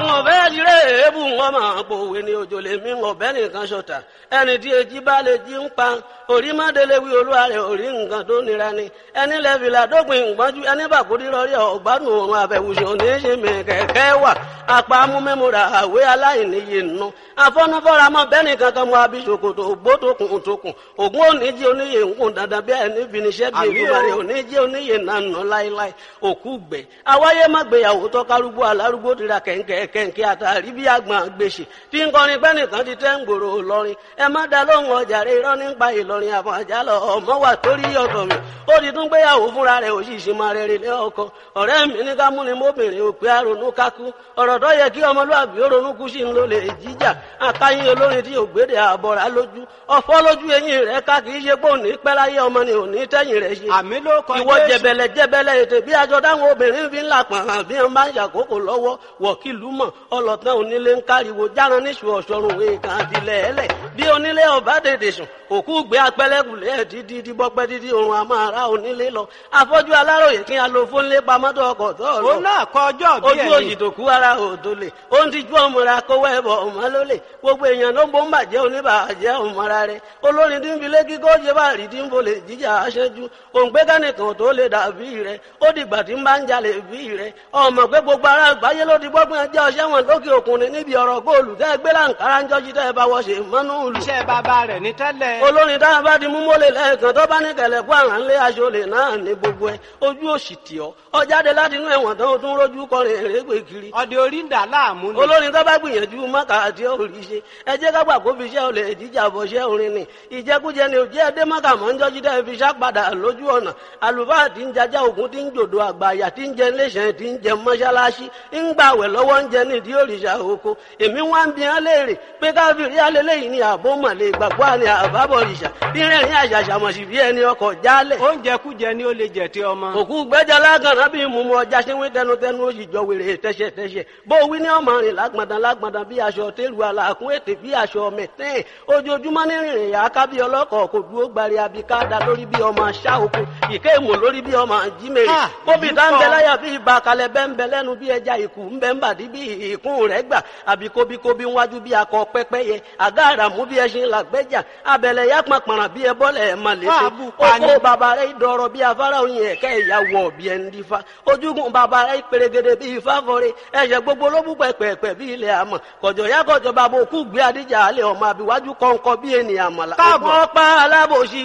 wọn fẹ́ jíre èébù wọn máa pòwe ní òjò lè mí ọ̀bẹ nìkan ṣọ̀tà ẹni tí èjì bá lè jí ń pa orí mọ́délé wí olúwa rẹ̀ orí nǹkan tó nira ni ẹni lẹ́fìlà dópin ìgbọ́njú ẹni bàkúrí rọrí ọ̀gbádùn òun àbẹ̀wùsùn oníṣe mi kẹ̀kẹ́ wà apá amúmẹ́múra àwé aláìníye nù afọ́nufọ́ra mọ́ bẹ́ẹ̀ni kankan mọ́ abisokoto ògbótokùn tókùn ògún oníjì oníyè ńkùn dandan bí ẹni finiṣẹ́ bí ìgbìmọ̀rẹ́ oníjì oníyè nànà láíláí òkú gbẹ awáyé má gbéyàwó tọ́kárúgbó alárúgbó tira kẹ̀ǹkẹ̀ kẹ̀ǹkẹ̀ àtàrí bí àgbọn gbèsè tí ń kọrin pẹ́ nìkan ti tẹ́ ń gbòòrò lọ́rin ẹ má da lóhùn ọjà rẹ irọ́ nípa ìlọrin àbọ̀ àjálọ ọmọ wà torí ọ̀tọ̀ mi ó ti tún gbéyàwó fúnra rẹ̀ òṣìṣẹ́ máa rẹ̀ rẹ̀ lé ọkọ ọ̀rẹ́ mi ní ká múni mọ́bìnrin òpè àrònú kákú ọ̀rọ̀ tó yẹ kí ọmọlúwàbí ó ronú kú sí ń lò lè jíjà akáyín olórin tí ògbédè àbọ̀rà lójú ọ̀fọ́ lójú eyín rẹ̀ ká kì í ṣe pé òní pẹ́ láyé ọmọ ni òní tẹ́yìn rẹ̀ ṣe àmì ló kọ ìwọ Jésù. jẹbẹlẹ jẹbẹlẹ ètè bí aṣọ táwọn obìnrin fi ń là pọ̀n hàn bí wọn bá ń ṣàkókò lọ́wọ́ wọ̀kìlú mọ̀ ọlọ́tàn onílé ń káriwo járan níṣu ọ̀ṣọ́run èèkàn àtìlẹ̀ ẹlẹ̀ bí onílé ọba dèdè sùn òkú gbé apẹlẹkùlẹ dídí díbọpẹ dídí òrùn àmọ́ ara onílé lọ afọ́jú aláròyè kí a lo fónlé pamọ́tò ọkọ̀ tó lọ òun náà kọ ọjọ́ bí ojú ẹni òyì tó kú ara òdo lè ó ń tijú ọmọra kówó ẹbọ ọmọ ló lè gbogbo èèyàn ló ń bó ń bàjẹ́ oníbàjẹ́ ọmọra rẹ olórin tí ń fi lé kíkó ṣe bá rí tí ń bolè jíjà aṣẹ́jú òǹgbẹ́ kánìkan tó lè dàbí rẹ ó dìgbà tí ń bá ń jalè bí rẹ ọmọ pé gbogbo ara àgbáyé ló ti gbọ́gbọ́n ẹjẹ́ ọṣẹ́ wọn lókè òkun ni níbi ọ̀rọ̀ góòlù tẹ́ gbé láǹkárá ń jọ́jú tẹ́ bá wọ́ṣe mọ́nú ìlú iṣẹ́ bàbá rẹ̀ ní tẹ́lẹ̀ olórin tá a bá di mú mọ́lẹ̀ lẹ́ẹ̀kan tó bá ní kẹlẹ̀ kó àrà ńlẹ̀ aṣọlẹ̀ náà ní gbogbo ẹ̀ ojú òsì tì ọ́ ọ jáde láti inú ẹ̀wọ̀n tán o tún rójú kọrin èrègbè kiri ọdẹ orí ń dà láàmú ni olórin tó bá gbìyànjú mọ́kà àti òrì ṣe ẹ jẹ́ ká gbà kó fi iṣẹ́ olè jíjà bọ̀ ṣẹ́ orin ni ìjẹkújẹ ni òjẹ́ ẹdẹ mọ́kà mọ́ ń jọ́jú dẹ́ fi ṣàpadà lójú ọ̀nà àlùfáà tí ń jajá ògùn tí ń jòdò àgbàyà tí ń jẹ iléeṣẹ́ tí ń jẹ mọ́ṣáláṣí ń gbàwẹ̀ lọ́wọ́ ń jẹ nídìí òrìṣà oko èmi wá ń bi hàn léèrè pé káfíìrì alẹ́lẹ́yìn ni àbó mọ̀lẹ́ ìgbàgbọ́ àni àbábọ̀ òrìṣà bí rẹ̀rín àṣàṣàmọ̀sí bí ẹni ọkọ̀ jálẹ̀ oúnjẹ kújẹ ni ó lè jẹ tí ọmọ òkú gbẹ́jà lágànná bí mùmú ọjà ṣe wí tẹnutẹnu ó sì jọ wèrè tẹ́ṣẹ̀tẹ́ṣẹ̀ bó wí ní ọmọ rìn lágbọ̀ndàn lágbọ̀ndàn bí aṣọ tẹ́lu àlàkùn ètè bí aṣọ mẹ̀tẹ́ẹ̀ ojoojúmọ́ ní rìnrìn yà á ká bí ọlọ́kọ̀ kò dúró gbari abikada lórí bí ọmọ aṣá oko ìké ìmọ̀ lórí bí ọmọ jímèrè Ah, kóbi èyí tá ń bẹ kọ́. láyà bí ibà kalẹ̀ bẹ́ ń bẹ lẹ́nu bí ẹja ìkù ń bẹ ń bàdí bí ìkún rẹ̀ gbà àbí kóbíkóbí wájú bí akọ pẹ́pẹ́yẹ àgá àràmú bí ẹṣin làgbẹ́jà abẹ̀lẹ̀ yá pàpàrà bí ẹbọ́lẹ̀ ẹ̀ mà létí Fáàbù pani. oko bàbá rẹ̀ dọ̀rọ̀ bí afárá oyin ẹ̀kẹ́ ìyàwó bí ẹni dífá ojúgun bàbá rẹ̀ pèrègèdè bí ifá fọre ẹ̀ṣẹ̀ gbogbo ló bú pẹ̀pẹ̀pẹ̀ bí ilẹ̀ àmọ̀ kọ̀jọ̀ yá kọ̀jọ̀ bàbá òkú gbé adíjà alẹ́ ọmọ àbíwájú kọ̀ǹkọ̀ bí ènìyàn àmàlà Káàbọ̀. ọ̀pọ̀ pa alábòsí